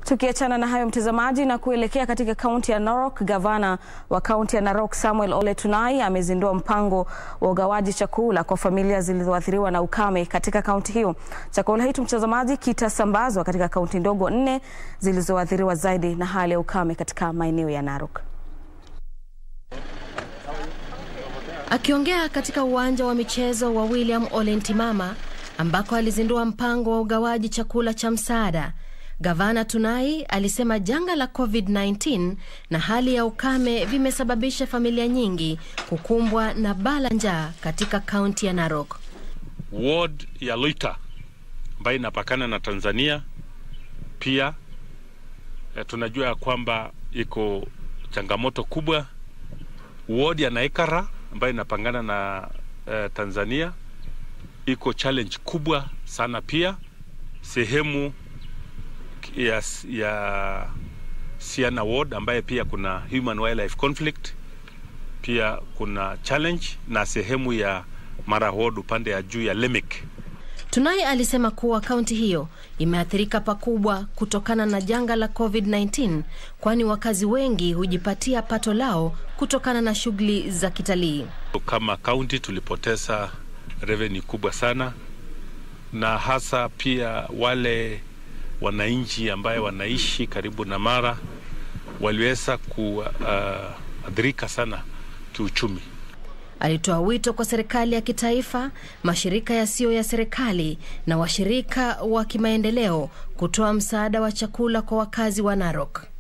Tukiachana na hayo mtazamaji, na kuelekea katika kaunti ya Narok, gavana wa kaunti ya Narok Samuel Ole Tunai amezindua mpango wa ugawaji chakula kwa familia zilizoathiriwa na ukame katika kaunti hiyo. Chakula hicho mtazamaji, kitasambazwa katika kaunti ndogo nne zilizoathiriwa zaidi na hali ya ukame katika maeneo ya Narok. Akiongea katika uwanja wa michezo wa William Ole Ntimama ambako alizindua mpango wa ugawaji chakula cha msaada, Gavana Tunai alisema janga la COVID-19 na hali ya ukame vimesababisha familia nyingi kukumbwa na baa la njaa katika kaunti ya Narok. Ward ya Loita ambayo inapakana na Tanzania pia eh, tunajua ya kwamba iko changamoto kubwa. Ward ya Naikara ambayo inapangana na eh, Tanzania iko challenge kubwa sana pia. Sehemu ya, ya Siana Ward ambaye pia kuna human wildlife conflict, pia kuna challenge na sehemu ya Mara Ward upande ya juu ya Lemek. Tunai alisema kuwa kaunti hiyo imeathirika pakubwa kutokana na janga la COVID-19 kwani wakazi wengi hujipatia pato lao kutokana na shughuli za kitalii. Kama kaunti tulipoteza revenue kubwa sana, na hasa pia wale wananchi ambaye wanaishi karibu na Mara waliweza kuathirika uh, sana kiuchumi. Alitoa wito kwa serikali ya kitaifa, mashirika yasiyo ya serikali na washirika wa kimaendeleo kutoa msaada wa chakula kwa wakazi wa Narok.